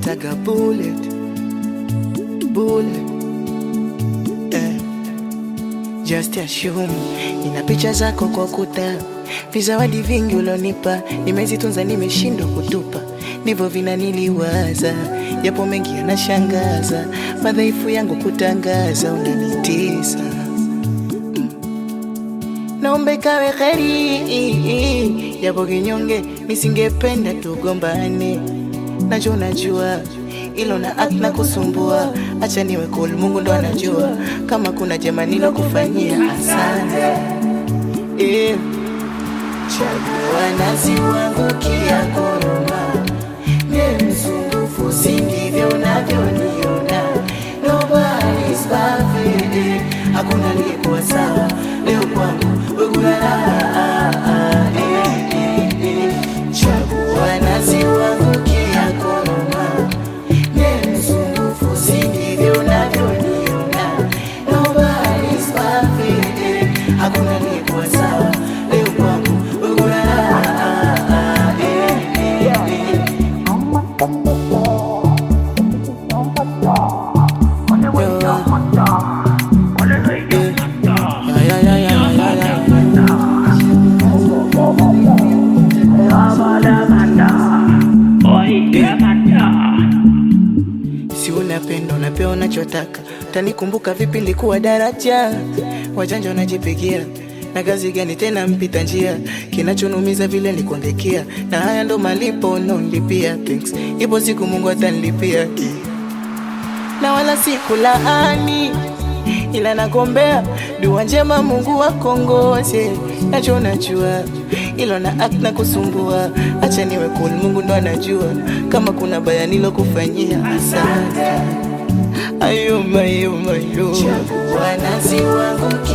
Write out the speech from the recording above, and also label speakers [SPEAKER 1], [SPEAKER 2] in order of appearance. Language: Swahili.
[SPEAKER 1] wananitaga bullet bullet eh. Just assume nina picha zako kwa kuta, vizawadi vingi ulionipa nimezitunza, nimeshindwa kutupa, ndivyo vinaniliwaza, japo mengi yanashangaza, madhaifu yangu kutangaza, unanitisa naombe kawe kheri, japo kinyonge, nisingependa tugombane, nacho najua ilo na act na kusumbua, acha niwe cool, Mungu ndo anajua kama kuna jema nilokufanyia, asante eh. Chagua nasi wangu kia koroma, ni msumbufu, si ndivyo unavyoniona. Nobody's perfect, eh. hakuna aliyekuwa sawa leo kwangu wekulala eh, eh, eh. Chagua nasi wangu kia koroma, ni msumbufu, si ndivyo unavyoniona. Nobody's perfect, eh. hakuna aliyekuwa sawa leo kwangu wekulala eh, eh, eh. Ay, ay, ay, ay, ay, ay. Si unapenda unapewa unachotaka, utanikumbuka vipi? Nilikuwa daraja, wajanja wanajipigia na kazi gani tena mpita njia, kinachonumiza vile nikuandikia, na haya ndo malipo unaonilipia. Thanks, ipo siku Mungu atanilipia na wala sikulaani, ila nagombea dua njema, Mungu akongoze. Nacho najua ilo na act na kusumbua, acha niwe cool, Mungu ndo anajua kama kuna baya nilokufanyia. Asante ayuma ayuma yo, chagua nasi wangu